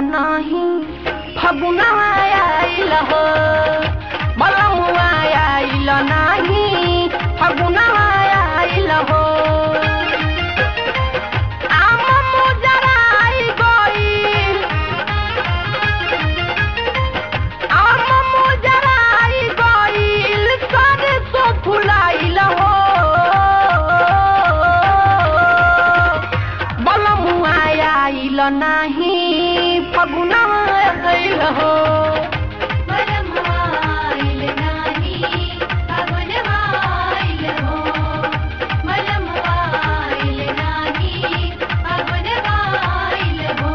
नाही फगुनवा आइल हो बलमुआ आइल नाही फगुनवा आइल हो आम मुजराई गइल आम मुजराई गइल सरसो फुलाइल हो बलमुआ आइल नाही फगुनवा आइल हो मलमाइल नाही अगुनवाइल हो मलमाइल नाही अगुनवाइल हो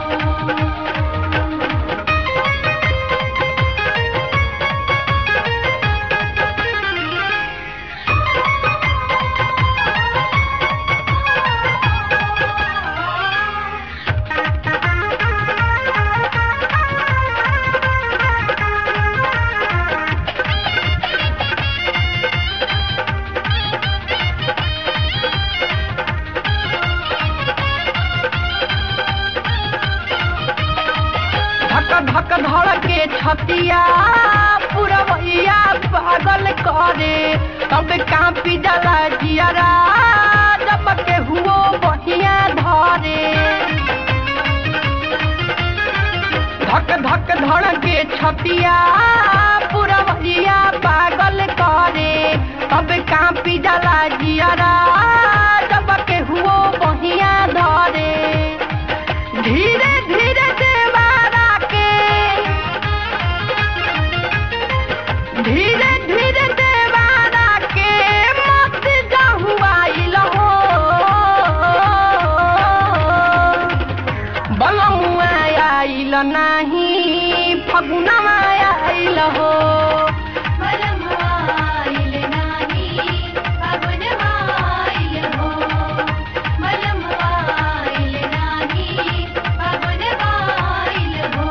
धक धक धड़ के छतिया पुरवैया पागल करे तब कापी जला जियरा जब के हुओ बहिया धरे धक धक धड़ के छतिया पुरवैया पागल करे तब कापी जला जियरा जब के हुओ बहिया धरे धीरे धीरे देवारा के धीरे धीरे देवारा के मत जहुआइल हो बलमुआ आइल नाही फगुनवा आइल हो मलमाइल नाही अगुनवाइल हो मलमाइल नाही अगुनवाइल हो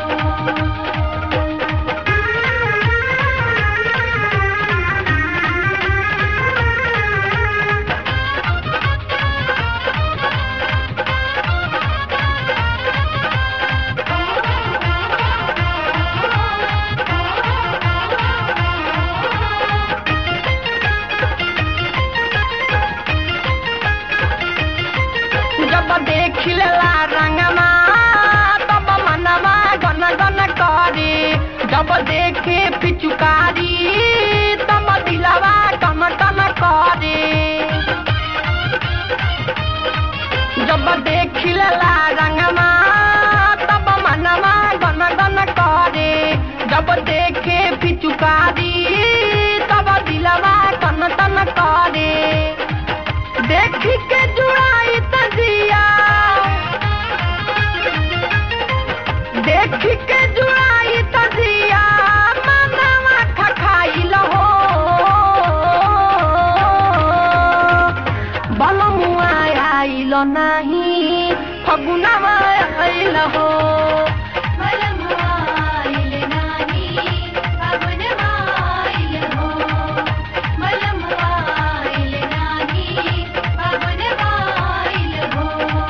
जब देखिला रंगमा तब मनवा गन गन करे जब देखे पिचुकारी तब दिलवा कम कम करे जब देखिला रंगमा तब मनवा गन गन करे जब देखे पिचुकारी तब दिलवा कन तन करे देखी के जुड़ाई तजिया देखी के जुड़ाई तजिया मनवा खखाइल हो बलमुआ आइल नाही फगुनवा आइल हो मलमाइल नाही अगुनवाइल हो मलमाइल नाही अगुनवाइल हो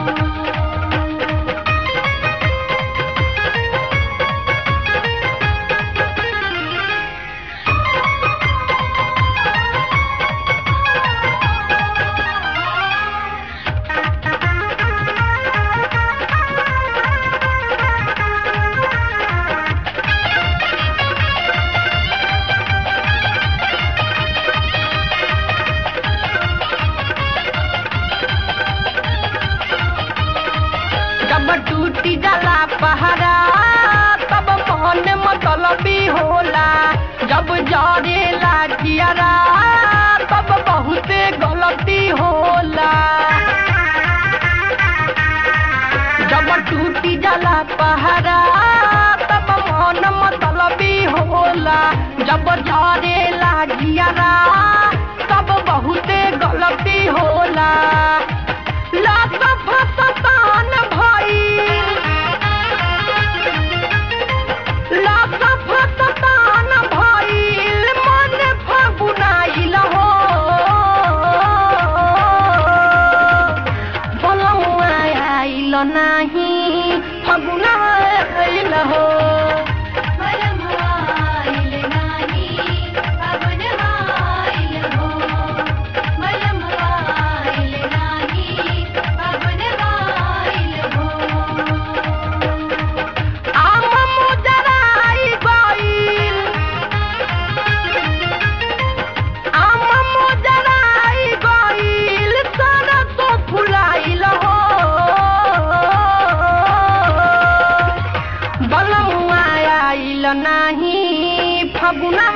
जब टूटी जाला पहरा तब मन मतलबी होला जब जरेला जियरा तब बहुते गलती होला जब टूटी जाला पहरा तब मन मतलबी होला जब जरेला जियरा तब बहुते गलती होला लात फसतान भइल लात फसतान भइल मन फगुनाइल हो बलमुआ आइल नाही फगुना आइल भुलाइल हो मलमवाइल नाही फागुन वाइल हो मलमवाइल नाही फागुन वाइल हो आम मुजराई गइल आम मुजराई गइल सरसो फुलाइल हो बलमुआ आइल नाही फगुना